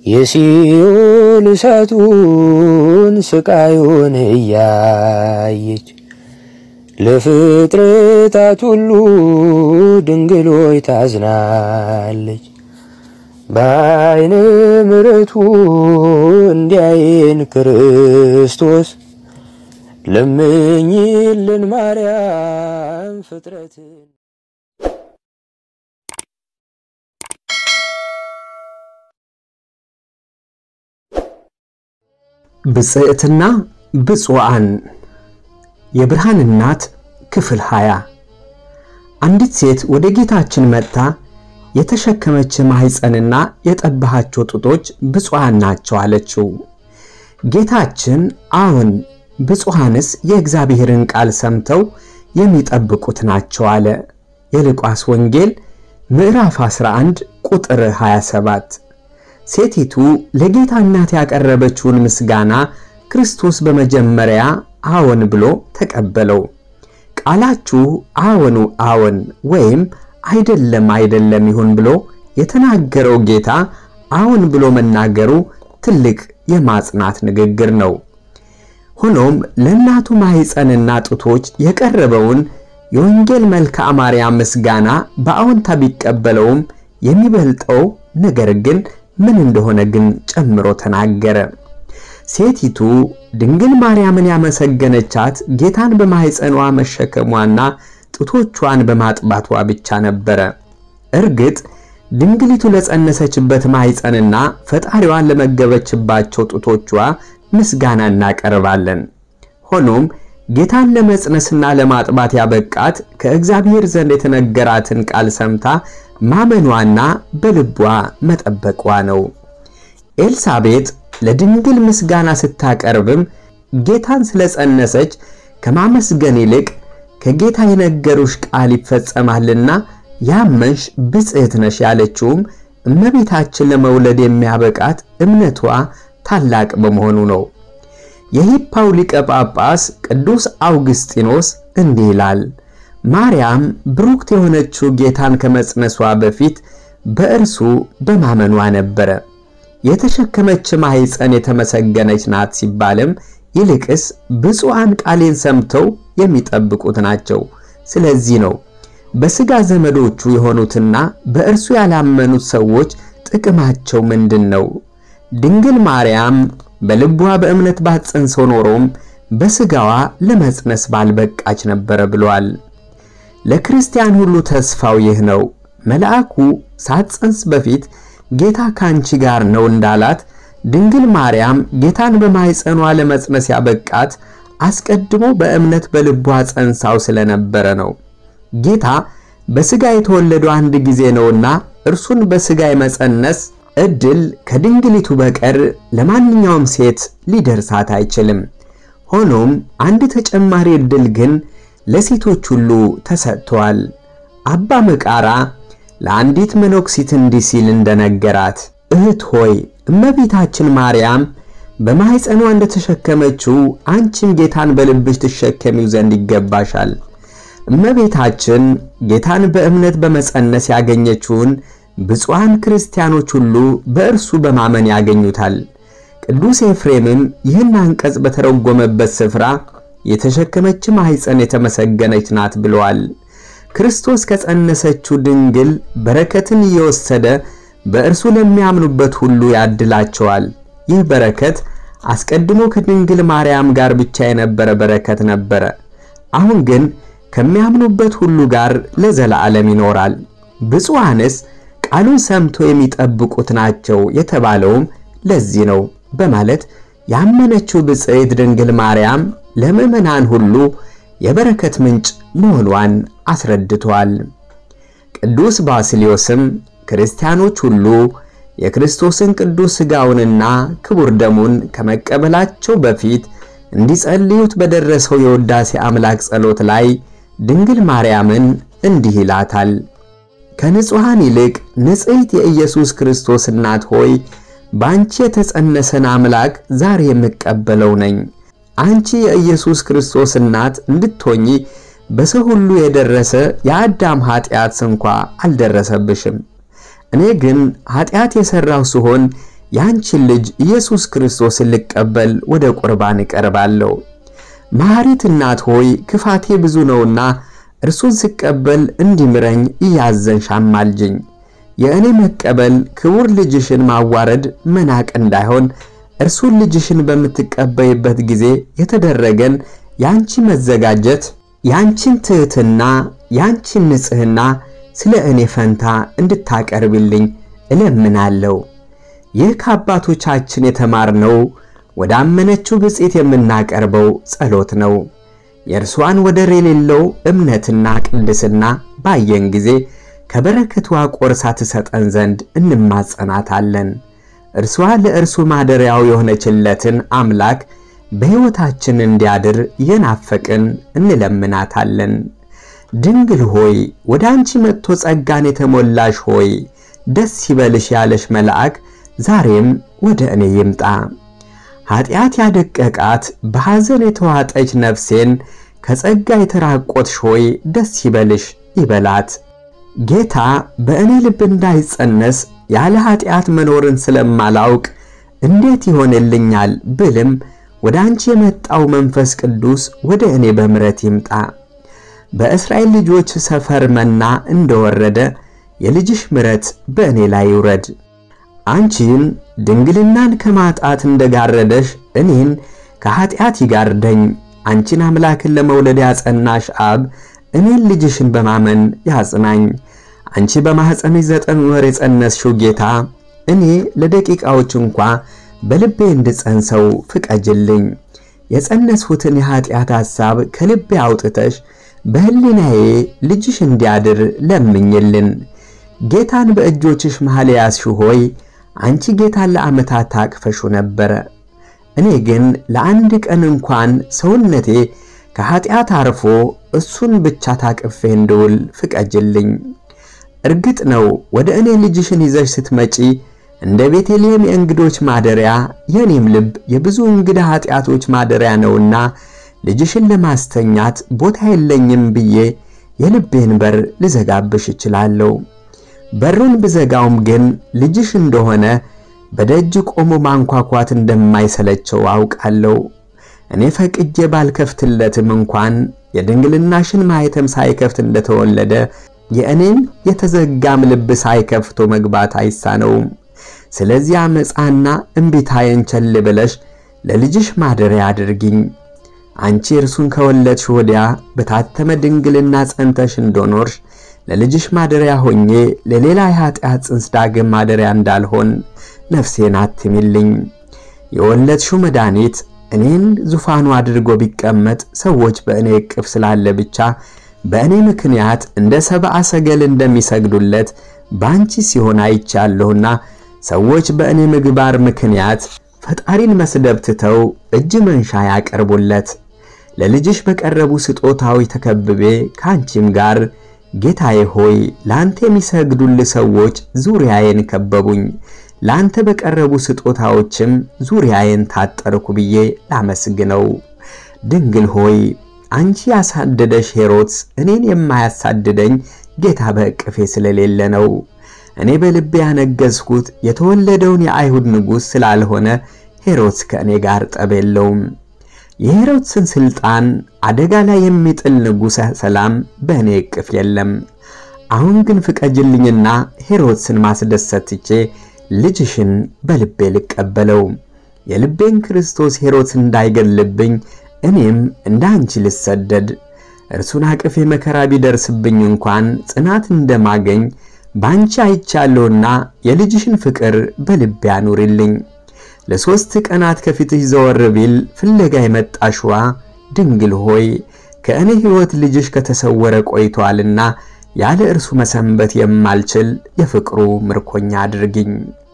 የሲኦል እሳቱን ስቃዩን እያየች ለፍጥረታት ሁሉ ድንግሎይ ታዝናለች። በዓይነ ምሕረቱ እንዲያየን ክርስቶስ ለምኝልን ማርያም ፍጥረትን ብፅዕትና ብፁዓን የብርሃን እናት ክፍል 20 አንዲት ሴት ወደ ጌታችን መጥታ የተሸከመች ማኅፀንና የጠባሃቸው ጡቶች ብፁዓን ናቸው አለችው። ጌታችን አዎን ብፁዓንስ የእግዚአብሔርን ቃል ሰምተው የሚጠብቁት ናቸው አለ። የሉቃስ ወንጌል ምዕራፍ 11 ቁጥር 27። ሴቲቱ ለጌታ እናት ያቀረበችውን ምስጋና ክርስቶስ በመጀመሪያ አዎን ብሎ ተቀበለው። ቃላችሁ አዎኑ አዎን ወይም አይደለም አይደለም ይሁን ብሎ የተናገረው ጌታ አዎን ብሎ መናገሩ ትልቅ የማጽናት ንግግር ነው። ሆኖም ለእናቱ ማኅፀንና ጡቶች የቀረበውን የወንጌል መልክዓ ማርያም ምስጋና በአዎንታ ቢቀበለውም የሚበልጠው ነገር ግን ምን እንደሆነ ግን ጨምሮ ተናገረ። ሴቲቱ ድንግል ማርያምን ያመሰገነቻት ጌታን በማኅፀኗ መሸከሟና ጡቶቿን በማጥባቷ ብቻ ነበረ። እርግጥ ድንግሊቱ ለጸነሰችበት ማኅፀንና ፈጣሪዋን ለመገበችባቸው ጡቶቿ ምስጋና እናቀርባለን። ሆኖም ጌታን ለመጽነስና ለማጥባት ያበቃት ከእግዚአብሔር ዘንድ የተነገራትን ቃል ሰምታ ማመኗና በልቧ መጠበቋ ነው። ኤልሳቤጥ ለድንግል ምስጋና ስታቀርብም ጌታን ስለጸነሰች ከማመስገን ይልቅ ከጌታ የነገሩሽ ቃል ይፈጸማልና ያመንሽ ብፅዕት ነሽ ያለችውም እመቤታችን ለመውለድ የሚያበቃት እምነቷ ታላቅ በመሆኑ ነው። የሂፓው ሊቀ ጳጳስ ቅዱስ አውግስጢኖስ እንዲህ ይላል። ማርያም ብሩክት የሆነችው ጌታን ከመጽነሷ በፊት በእርሱ በማመኗ ነበረ። የተሸከመች ማኅፀን የተመሰገነች ናት ሲባልም ይልቅስ ብፁዓን ቃሌን ሰምተው የሚጠብቁት ናቸው። ስለዚህ ነው በሥጋ ዘመዶቹ የሆኑትና በእርሱ ያላመኑት ሰዎች ጥቅማቸው ምንድን ነው? ድንግል ማርያም በልቧ በእምነት ባትጸንሰው ኖሮም በሥጋዋ ለመጽነስ ባልበቃች ነበረ ብሏል። ለክርስቲያን ሁሉ ተስፋው ይህ ነው። መልአኩ ሳትጸንስ በፊት ጌታ ካንቺ ጋር ነው እንዳላት ድንግል ማርያም ጌታን በማኅፀኗ ለመጽነስ ያበቃት አስቀድሞ በእምነት በልቧ ጸንሳው ስለነበረ ነው። ጌታ በሥጋ የተወለደው አንድ ጊዜ ነውና እርሱን በሥጋ የመጸነስ ዕድል ከድንግሊቱ በቀር ለማንኛውም ሴት ሊደርሳት አይችልም። ሆኖም አንድ ተጨማሪ ዕድል ግን ለሴቶች ሁሉ ተሰጥቷል። አባ መቃራ ለአንዲት መነኩሲት እንዲህ ሲል እንደነገራት እህት ሆይ እመቤታችን ማርያም በማኅፀኗ እንደተሸከመችው አንቺም ጌታን በልብሽ ትሸከሚው ዘንድ ይገባሻል። እመቤታችን ጌታን በእምነት በመጸነስ ያገኘችውን ብፁዓን ክርስቲያኖች ሁሉ በእርሱ በማመን ያገኙታል። ቅዱስ ኤፍሬምም ይህን አንቀጽ በተረጎመበት ስፍራ የተሸከመች ማኅፀን የተመሰገነች ናት ብለዋል። ክርስቶስ ከጸነሰችው ድንግል በረከትን እየወሰደ በእርሱ ለሚያምኑበት ሁሉ ያድላቸዋል። ይህ በረከት አስቀድሞ ከድንግል ማርያም ጋር ብቻ የነበረ በረከት ነበረ። አሁን ግን ከሚያምኑበት ሁሉ ጋር ለዘላለም ይኖራል። ብፁዓንስ ቃሉን ሰምቶ የሚጠብቁት ናቸው የተባለውም ለዚህ ነው በማለት ያመነችው ብፅዕት ድንግል ማርያም ለምዕመናን ሁሉ የበረከት ምንጭ መሆኗን አስረድቷል። ቅዱስ ባስልዮስም ክርስቲያኖች ሁሉ የክርስቶስን ቅዱስ ሥጋውንና ክቡር ደሙን ከመቀበላቸው በፊት እንዲጸልዩት በደረሰው የውዳሴ አምላክ ጸሎት ላይ ድንግል ማርያምን እንዲህ ይላታል። ከንጹሐን ይልቅ ንጽሕት የኢየሱስ ክርስቶስ እናት ሆይ በአንቺ የተጸነሰን አምላክ ዛሬ የምቀበለው ነኝ። አንቺ የኢየሱስ ክርስቶስ እናት እንድትሆኚ በሰው ሁሉ የደረሰ የአዳም ኃጢአት እንኳ አልደረሰብሽም። እኔ ግን ኃጢአት የሠራሁ ስሆን የአንቺን ልጅ ኢየሱስ ክርስቶስን ልቀበል ወደ ቁርባን እቀርባለሁ። መሐሪት እናት ሆይ ክፋቴ ብዙ ነውና እርሱን ስቀበል እንዲምረኝ እያዘንሽ አማልጅኝ። የእኔ መቀበል ክቡር ልጅሽን ማዋረድ መናቅ እንዳይሆን እርሱን ልጅሽን በምትቀበይበት ጊዜ የተደረገን የአንቺ መዘጋጀት የአንቺን ትሕትና የአንቺን ንጽሕና ስለ እኔ ፈንታ እንድታቀርብልኝ እለምናለሁ። ይህ ከአባቶቻችን የተማርነው ወደ አመነችው ብፅዕት የምናቀርበው ጸሎት ነው። የእርሷን ወደር የሌለው እምነትና ቅድስና ባየን ጊዜ ከበረከቷ ቆርሳ ትሰጠን ዘንድ እንማጸናታለን። እርሷ ለእርሱ ማደሪያው የሆነችለትን አምላክ በሕይወታችን እንዲያድር የናፈቅን እንለምናታለን። ድንግል ሆይ ወደ አንቺ መጥቶ ጸጋን የተሞላሽ ሆይ ደስ ይበልሽ ያለሽ መልአክ ዛሬም ወደ እኔ ይምጣ። ኀጢአት ያደቀቃት በሐዘን የተዋጠች ነፍሴን ከጸጋ የተራቆትሽ ሆይ ደስ ይበልሽ ይበላት። ጌታ በእኔ ልብ እንዳይጸነስ ያለ ኀጢአት መኖርን ስለማላውቅ እንዴት ይሆንልኛል ብልም ወደ አንቺ የመጣው መንፈስ ቅዱስ ወደ እኔ በምረት ይምጣ። በእስራኤል ልጆች ሰፈር መና እንደወረደ የልጅሽ ምረት በእኔ ላይ ይውረድ። አንቺን ድንግልናን ከማጣት እንደጋረደሽ እኔን ከኀጢአት ይጋርደኝ። አንቺን አምላክን ለመውለድ ያጸናሽ አብ እኔን ልጅሽን በማመን ያጽናኝ። አንቺ በማኅፀንሽ ዘጠኝ ወር የጸነስሽው ጌታ እኔ ለደቂቃዎች እንኳ በልቤ እንድጸንሰው ፍቀጅልኝ። የጸነስሁትን የኀጢአት ሐሳብ ከልቤ አውጥተሽ በሕሊናዬ ልጅሽ እንዲያድር ለምኝልን። ጌታን በእጆችሽ መሃል ያዝሽው ሆይ አንቺ ጌታን ለዓመታት ታቅፈሹ ነበረ። እኔ ግን ለአንድ ቀን እንኳን ሰውነቴ ከኀጢአት አርፎ እሱን ብቻ ታቅፌ እንድውል ፍቀጅልኝ። እርግጥ ነው ወደ እኔ ልጅሽን ይዘሽ ስትመጪ እንደ ቤተልሔም የእንግዶች ማደሪያ የእኔም ልብ የብዙ እንግዳ ኀጢአቶች ማደሪያ ነውና ልጅሽን ለማስተኛት ቦታ የለኝም ብዬ የልቤን በር ልዘጋብሽ እችላለሁ። በሩን ብዘጋውም ግን ልጅሽ እንደሆነ በደጅ ቆሞ ማንኳኳት እንደማይሰለቸው አውቃለሁ። እኔ ፈቅጄ ባልከፍትለትም እንኳን የድንግልናሽን ማኅተም ሳይከፍት እንደተወለደ የእኔን የተዘጋም ልብ ሳይከፍቶ መግባት አይሳነውም። ስለዚህ አመፃና እምቢታዬን ቸል ብለሽ ለልጅሽ ማደሪያ አድርጊኝ። አንቺ እርሱን ከወለድሽ ወዲያ በታተመ ድንግልና ጸንተሽ እንደኖርሽ ለልጅሽ ማደሪያ ሆኜ ለሌላ የኀጢአት ጽንስ ዳግም ማደሪያ እንዳልሆን ነፍሴን አትሚልኝ። የወለድሽው መድኃኒት እኔን ዙፋኑ አድርጎ ቢቀመጥ ሰዎች በእኔ እቅፍ ስላለ ብቻ በእኔ ምክንያት እንደ ሰብአ ሰገል እንደሚሰግዱለት በአንቺ ሲሆን አይቻለሁና ሰዎች በእኔ ምግባር ምክንያት ፈጣሪን መስደብ ትተው እጅ መንሻ ያቀርቡለት። ለልጅሽ በቀረቡ ስጦታዎች ተከብቤ ከአንቺም ጋር ጌታዬ ሆይ ለአንተ የሚሰግዱልህ ሰዎች ዙሪያዬን ከበቡኝ፣ ለአንተ በቀረቡ ስጦታዎችም ዙሪያዬን ታጠርኩ ብዬ ላመስግነው። ድንግል ሆይ አንቺ ያሳደደሽ ሄሮድስ እኔን የማያሳድደኝ ጌታ በእቅፌ ስለሌለ ነው። እኔ በልቤ ያነገዝኩት የተወለደውን የአይሁድ ንጉሥ ስላልሆነ ሄሮድስ ከእኔ ጋር ጠብ የለውም። የሄሮድስን ሥልጣን አደጋ ላይ የሚጥል ንጉሠ ሰላም በእኔ እቅፍ የለም። አሁን ግን ፍቀጅልኝና ሄሮድስን ማስደሰት ትቼ ልጅሽን በልቤ ልቀበለው። የልቤን ክርስቶስ ሄሮድስ እንዳይገድልብኝ እኔም እንደ አንቺ ልሰደድ እርሱን አቅፌ መከራ ቢደርስብኝ እንኳን ጽናት እንደማገኝ በአንቺ አይቻለሁና የልጅሽን ፍቅር በልቤ አኑሪልኝ። ለሦስት ቀናት ከፊትሽ ዘወር ቢል ፍለጋ የመጣሽዋ ድንግል ሆይ ከእኔ ሕይወት ልጅሽ ከተሰወረ ቆይቷልና ያለ እርሱ መሰንበት የማልችል የፍቅሩ ምርኮኛ አድርጊኝ።